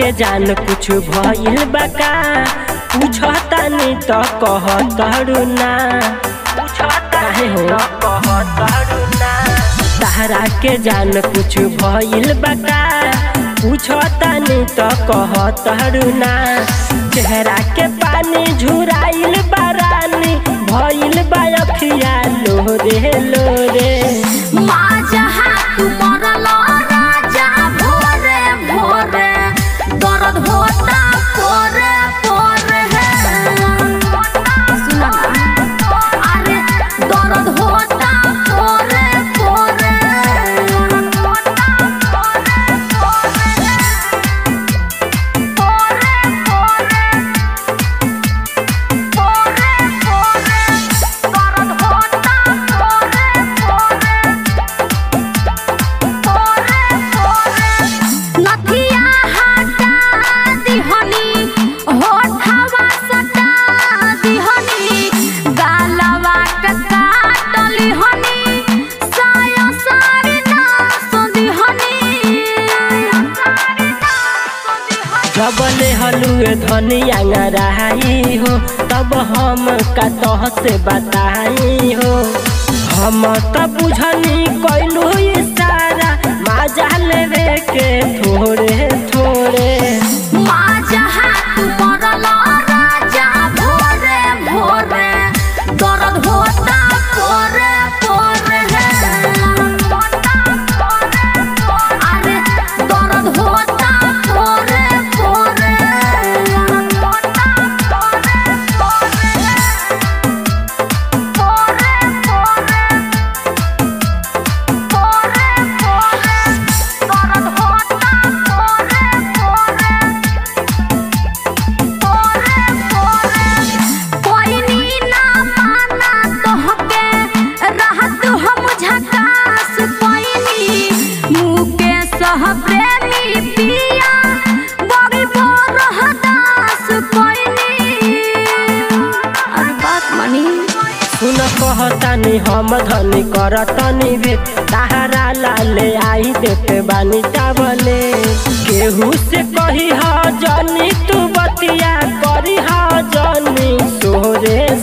के जान कुछ भइल बा का पूछतानी त कहतरू ना काहे हो तहरा के जान कुछ भइल बा का पूछतानी त कहतरू ना चेहरा के पानी झुराइल बा रानी भइल बा अखिया लोरे लोरे माजहा तू मरल राजा भोरे भोरे दर्द होता पोरे पोरे सुना ना अरे दर्द होता पोरे पोरे नथिया हटा दिहनी होठवा सटा दिहनी गालवा के काटली हनी साया सारी नास दिहनी जबले हलुए धनिया रहाई हो तब हम का तह से बताई हो हम त बुझनी कैलू इशारा माजा लेवे के थोड़े थोड़े माजहा तू मरल राजा भोरे भोरे दर्द होता पोरे पोरे अरे दर्द होता पोरे पोरे कोई नी ना माना तोहके रहत हम झकास कोइनी मुके सह प्रेमी पिया बड़ी बोर हदास कोइनी अरे बात मनी सुन कहतानी हम धनी करतनी भे ताहरा लाले आई देते बानी चावले केहू से कही ह जनी तू बतिया करी ह जनी सोरे